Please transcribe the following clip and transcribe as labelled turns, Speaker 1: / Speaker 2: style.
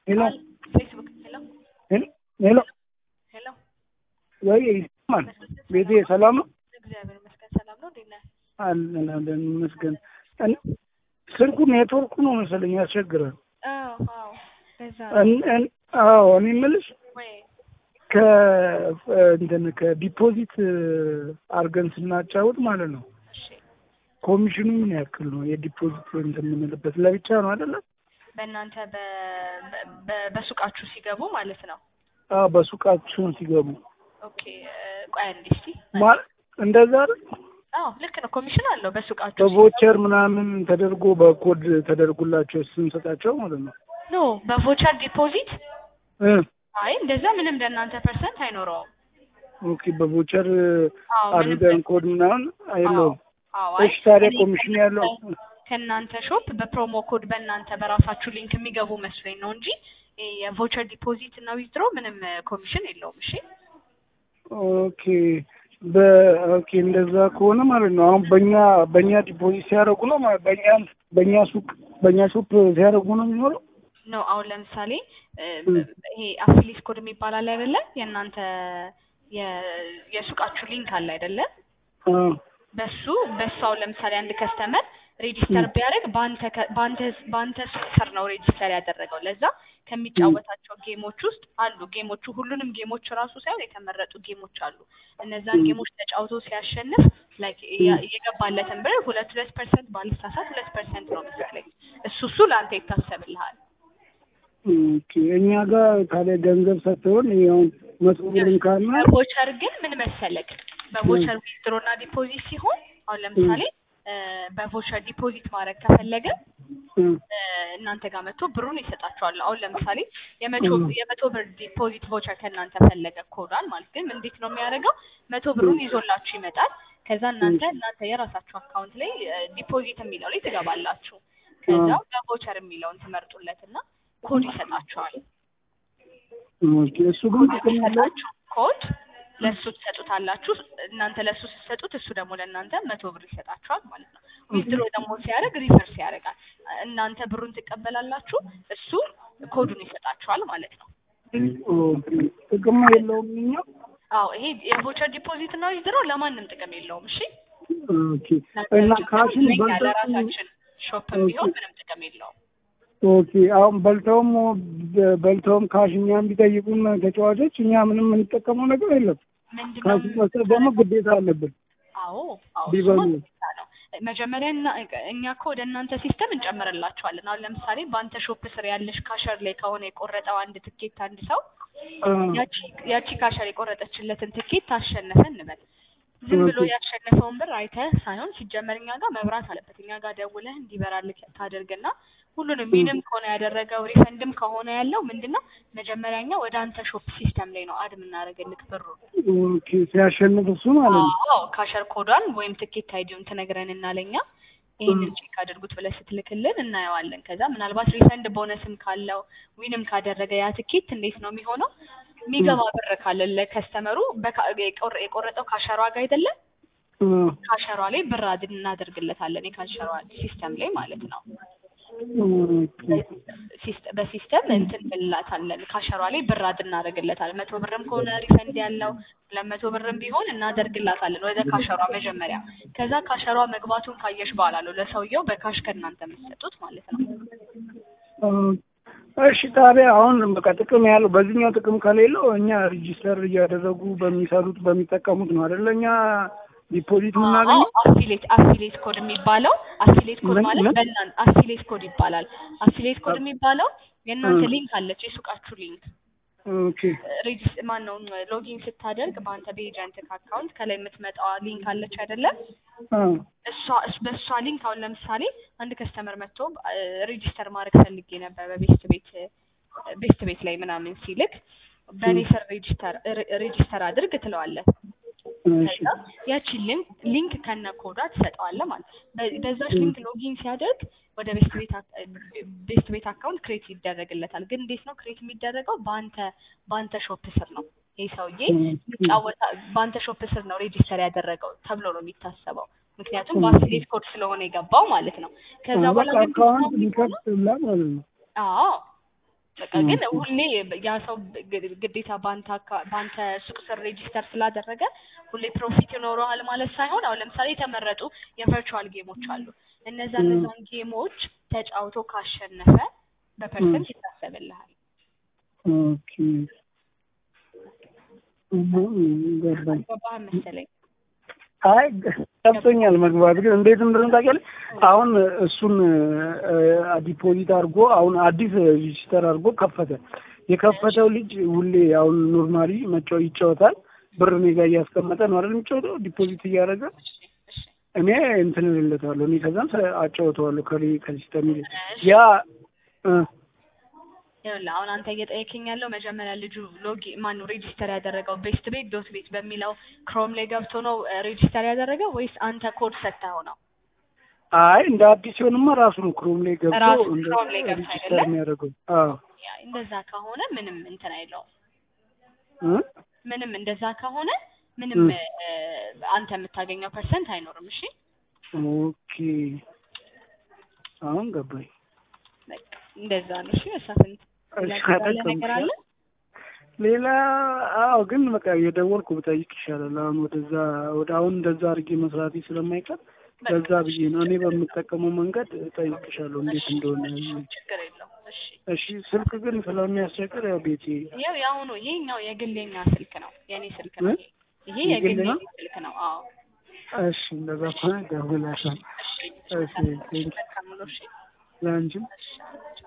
Speaker 1: ሄሎ
Speaker 2: ፌስቡክ ሄሎ
Speaker 1: ሄሎ
Speaker 2: ሄሎ
Speaker 1: ወይ ይሰማል? ቤቴ ሰላም ነው?
Speaker 2: እግዚአብሔር ይመስገን ሰላም ነው። እንዴት ነህ?
Speaker 1: አለን አለን ይመስገን። እን- ስልኩ ኔትወርኩ ነው መሰለኝ ያስቸግራል።
Speaker 2: አዎ አዎ በዛ
Speaker 1: እን- እን- አዎ እኔ የምልሽ
Speaker 2: ወይ
Speaker 1: ከ እንትን ከዲፖዚት አድርገን ስናጫወት ማለት ነው
Speaker 2: እሺ
Speaker 1: ኮሚሽኑ ምን ያክል ነው? የዲፖዚት እንትን የምንልበት ለብቻ ነው አይደለም?
Speaker 2: በእናንተ በ- በ- በ- በሱቃችሁ ሲገቡ ማለት ነው።
Speaker 1: አዎ በሱቃችሁን ሲገቡ
Speaker 2: ኦኬ እ፣ ቆይ አንዴ እስቲ
Speaker 1: ማለት እንደዛ አይደል?
Speaker 2: አዎ ልክ ነው። ኮሚሽን አለው በሱቃችሁ
Speaker 1: በቮቸር ምናምን ተደርጎ በኮድ ተደርጎላቸው ስንሰጣቸው ማለት ነው
Speaker 2: ኖ በቮቸር ዲፖዚት
Speaker 1: እ
Speaker 2: አይ እንደዛ ምንም ለእናንተ ፐርሰንት አይኖረውም።
Speaker 1: ኦኬ በቮቸር
Speaker 2: አዎ ምንም
Speaker 1: አድርገን ኮድ ምናምን አይለውም።
Speaker 2: አዎ አይ
Speaker 1: እሺ ታዲያ
Speaker 2: እኔ
Speaker 1: ኮሚሽን ያለው
Speaker 2: ከእናንተ ሾፕ በፕሮሞ ኮድ በእናንተ በራሳችሁ ሊንክ የሚገቡ መስሎኝ ነው እንጂ ይሄ የቮቸር ዲፖዚት እና ዊዝድሮ ምንም ኮሚሽን የለውም። እሺ
Speaker 1: ኦኬ በኦኬ እንደዛ ከሆነ ማለት ነው አሁን በእኛ በእኛ ዲፖዚት ሲያደርጉ ነው ማለት በእኛ በእኛ ሱቅ በእኛ ሱቅ ሲያደርጉ ነው የሚኖረው።
Speaker 2: ነው አሁን ለምሳሌ እ፣ ይሄ አፊሊስ ኮድ የሚባል አለ አይደለ? የእናንተ የ- የሱቃችሁ ሊንክ አለ አይደለ?
Speaker 1: አ
Speaker 2: በሱ በሱ አሁን ለምሳሌ አንድ ከስተመር ሬጂስተር ቢያደርግ በአንተ ከ- በአንተ በአንተ ሱቅ ስር ነው ሬጂስተር ያደረገው። ለዛ ከሚጫወታቸው ጌሞች ውስጥ አሉ ጌሞቹ ሁሉንም ጌሞች ራሱ ሳይሆን የተመረጡ ጌሞች አሉ። እነዛን ጌሞች ተጫውቶ ሲያሸንፍ ላይክ የገባለትን ብር ሁለት ሁለት ፐርሰንት ባልሳሳት ሁለት ፐርሰንት ነው መሰለኝ እሱ እሱ ለአንተ ይታሰብልሃል።
Speaker 1: ኦኬ እኛ ጋር ታዲያ ገንዘብ ሰጥተውን አሁን መቶ ብርም ካለ
Speaker 2: በቮቸር ግን ምን መሰለክ በቮቸር ዊዝድሮ እና ዲፖዚት ሲሆን አሁን ለምሳሌ እ፣ በቮቸር ዲፖዚት ማድረግ ከፈለገ
Speaker 1: እ፣
Speaker 2: እ፣ እናንተ ጋር መጥቶ ብሩን ይሰጣቸዋል። አሁን ለምሳሌ የመቶ የመቶ ብር ዲፖዚት ቮቸር ከእናንተ ፈለገ ኮዳል ማለት ግን እንዴት ነው የሚያደርገው? መቶ ብሩን ይዞላችሁ ይመጣል። ከዛ እናንተ እናንተ የራሳችሁ አካውንት ላይ እ፣ ዲፖዚት የሚለው ላይ ትገባላችሁ። ከዛ በቮቸር የሚለውን ትመርጡለትና ኮድ ይሰጣችኋል።
Speaker 1: ኦኬ እሱ ግን ጥቅም ያለው
Speaker 2: ሲሰጣችሁ ኮድ ለእሱ ትሰጡታላችሁ። እናንተ ለእሱ ስትሰጡት እሱ ደግሞ ለእናንተ መቶ ብር ይሰጣችኋል ማለት ነው። ዊዝድሮ ደግሞ ሲያደርግ ሪቨርስ ያደርጋል። እናንተ ብሩን ትቀበላላችሁ፣ እሱ ኮዱን ይሰጣችኋል ማለት ነው።
Speaker 1: ኦኬ ጥቅም የለውም እኛ
Speaker 2: አዎ ይሄ የቮቸር ዲፖዚት እና ዊዝድሮ ለማንም ጥቅም የለውም። እሺ
Speaker 1: ኦኬ እና ካሽን
Speaker 2: ለእኛ
Speaker 1: በልተው
Speaker 2: ለራሳችን ሾፕም ቢሆን ምንም ጥቅም የለውም።
Speaker 1: ኦኬ አሁን በልተውም በልተውም ካሽ እኛም ቢጠይቁን ተጫዋቾች እኛ ምንም የምንጠቀመው ነገር የለም።
Speaker 2: ምንድነው
Speaker 1: ካሽ መስጠት ደግሞ ግዴታ አለብን።
Speaker 2: አዎ አዎ
Speaker 1: ቢበሉ።
Speaker 2: እሱማ ግዴታ ነው። መጀመሪያ እና እኛ እኮ ወደ እናንተ ሲስተም እንጨምርላችኋለን። አሁን ለምሳሌ በአንተ ሾፕ ስር ያለሽ ካሸር ላይ ከሆነ የቆረጠው አንድ ትኬት አንድ ሰው
Speaker 1: አ፣
Speaker 2: ያቺ ያቺ ካሸር የቆረጠችለትን ትኬት ታሸነፈ እንበል። ዝም ብሎ
Speaker 1: ኦኬ።
Speaker 2: ያሸነፈውን ብር አይተህ ሳይሆን ሲጀመር እኛ ጋር መብራት አለበት። እኛ ጋር ደውለህ እንዲበራልህ ታደርግና ሁሉንም ሚንም ከሆነ ያደረገው ሪፈንድም ከሆነ ያለው ምንድነው መጀመሪያ እኛ ወደ አንተ ሾፕ ሲስተም ላይ ነው አድ የምናደርግልህ ብሩን
Speaker 1: ኦኬ ሲያሸንፍ እሱ ማለት ነው።
Speaker 2: አዎ ካሸር ኮዷን ወይም ትኬት አይዲውን ትነግረንና ለኛ ይህንን ቼክ አድርጉት ብለህ ስትልክልን እናየዋለን። ከዛ ምናልባት ሪፈንድ ቦነስም ካለው ዊንም ካደረገ ያ ትኬት እንዴት ነው የሚሆነው? የሚገባ ብር ካለ ለከስተመሩ በካ- የቆረ- የቆረጠው ካሸሯ ጋር አይደለም
Speaker 1: አ፣
Speaker 2: ካሸሯ ላይ ብር አድ እናደርግለታለን የካሸሯ ሲስተም ላይ ማለት ነው።
Speaker 1: ኦኬ።
Speaker 2: ሲስተ- በሲስተም እንትን እንላታለን ካሸሯ ላይ ብር አድ እናደርግለታለን። መቶ ብርም ከሆነ ሪፈንድ ያለው ሁለት መቶ ብርም ቢሆን እናደርግላታለን ወደ ካሸሯ መጀመሪያ። ከዛ ካሸሯ መግባቱን ካየሽ በኋላ ነው ለሰውየው በካሽ ከእናንተ የምትሰጡት ማለት ነው።
Speaker 1: አ፣ እሺ ታዲያ አሁን በቃ ጥቅም ያለው በዚህኛው ጥቅም ከሌለው እኛ ሬጂስተር እያደረጉ በሚሰሩት በሚጠቀሙት ነው አይደለ? እኛ ዲፖዚት የምናገኘው
Speaker 2: አፊሌት አፊሌት ኮድ የሚባለው አፊሌት ኮድ
Speaker 1: ምን-
Speaker 2: ማለት
Speaker 1: ምን?
Speaker 2: በእናን አፊሌት ኮድ ይባላል። አፊሌት ኮድ የሚባለው የእናንተ
Speaker 1: እ።
Speaker 2: ሊንክ አለች የሱቃችሁ ሊንክ
Speaker 1: ኦኬ
Speaker 2: ሬጂስ ማን ነው ሎጊን ስታደርግ በአንተ በኤጀንት አካውንት ከላይ የምትመጣዋ ሊንክ አለች አይደለም?
Speaker 1: አ፣
Speaker 2: እሷ እስ- በእሷ ሊንክ አሁን ለምሳሌ አንድ ከስተመር መጥቶ ሬጂስተር ማድረግ ፈልጌ ነበር በቤስት ቤት ቤስት ቤት ላይ ምናምን ሲልክ በእኔ ስር ሬጂስተር ሬጂስተር አድርግ ትለዋለህ።
Speaker 1: እሺ
Speaker 2: ከዛ ያቺን ሊንክ ሊንክ ከነ ኮዷ ትሰጠዋለህ ማለት ነው። በ- በዛች ሊንክ ሎጊን ሲያደርግ ወደ ቤስት ቤት አካ- ቤስት ቤት አካውንት ክሬት ይደረግለታል። ግን እንዴት ነው ክሬት የሚደረገው? በአንተ በአንተ ሾፕ ስር ነው። ይህ ሰውዬ ይጫወታ በአንተ ሾፕ ስር ነው ሬጂስተር ያደረገው ተብሎ ነው የሚታሰበው። ምክንያቱም በአፊሌት ኮድ ስለሆነ የገባው ማለት ነው። ከዛ በኋላ
Speaker 1: በቃ
Speaker 2: ግን
Speaker 1: አካውንት ሊከፍትላ ማለት ነው።
Speaker 2: አዎ በቃ ግን ሁሌ ያ ሰው ግ- ግዴታ በአንተ አካ- በአንተ ሱቅ ስር ሬጂስተር ስላደረገ ሁሌ ፕሮፊት ይኖረዋል ማለት ሳይሆን አሁን ለምሳሌ የተመረጡ የቨርቹዋል ጌሞች አሉ። እነዛ
Speaker 1: ም።
Speaker 2: እነዛን ጌሞች ተጫውቶ ካሸነፈ በፐርሰንት ይታሰብልሃል።
Speaker 1: ኦኬ እህ፣ ገባኝ።
Speaker 2: ገባህ መሰለኝ።
Speaker 1: አይ ገብቶኛል መግባት ግን እንዴት እንደሆነ ታውቂያለሽ? አሁን እሱን ዲፖዚት አድርጎ አሁን አዲስ ሬጂስተር አድርጎ ከፈተ። የከፈተው ልጅ ሁሌ አሁን ኖርማሊ መጫወት ይጫወታል። ብር እኔ ጋር እያስቀመጠ ነው አይደል የሚጫወተው ዲፖዚት እያደረገ
Speaker 2: እሺ
Speaker 1: እኔ እንትን እልለታለሁ እኔ ከዛም አጫወተዋለሁ ከሌ ከሲስተም ይልቅ ያ እ
Speaker 2: ይኸውልህ አሁን አንተ እየጠየከኝ ያለው መጀመሪያ ልጁ ሎጊ ማነው ሬጂስተር ያደረገው ቤስት ቤት ዶት ቤት በሚለው ክሮም ላይ ገብቶ ነው ሬጂስተር ያደረገው ወይስ አንተ ኮድ ሰጥተኸው ነው?
Speaker 1: አይ እንደ አዲስ ሲሆንማ ራሱ ነው ክሮም ላይ ገብቶ
Speaker 2: ራሱ
Speaker 1: እንደ
Speaker 2: ክሮም ላይ ገብቶ
Speaker 1: ሬጂስተር
Speaker 2: አይደለ?
Speaker 1: የሚያደርገው። አዎ
Speaker 2: ያ እንደዛ ከሆነ ምንም እንትን አይለውም።
Speaker 1: እ
Speaker 2: ምንም እንደዛ ከሆነ ምንም
Speaker 1: ም።
Speaker 2: እ፣ አንተ የምታገኘው ፐርሰንት አይኖርም። እሺ
Speaker 1: ኦኬ አሁን ገባኝ።
Speaker 2: በቃ እንደዛ ነው። እሺ መሳፍንት
Speaker 1: እሺ
Speaker 2: ያለ ነገር አለ?
Speaker 1: ሌላ አዎ፣ ግን በቃ የደወልኩ ብጠይቅ ይሻላል። አሁን ወደዛ ወደ አሁን እንደዛ አድርጌ መስራቴ ስለማይቀር በዛ ብዬ ነው እኔ በምጠቀመው መንገድ እጠይቅሻለሁ እንዴት እንደሆነ።
Speaker 2: ችግር የለውም። እሺ
Speaker 1: እሺ ስልክ ግን ስለሚያስቸግር ያው ቤቴ
Speaker 2: ይኸው የአሁኑ ይሄኛው የግሌኛ ስልክ ነው፣ የኔ ስልክ ነው።
Speaker 1: እ?
Speaker 2: ይሄ
Speaker 1: የግል
Speaker 2: የግሌ
Speaker 1: ነው?
Speaker 2: ስልክ ነው። አዎ
Speaker 1: እሺ እንደዛ ከሆነ ደውላለሁ። እሺ ቴንክ
Speaker 2: መልካም ነው። እሺ
Speaker 1: ለአንቺም
Speaker 2: እሺ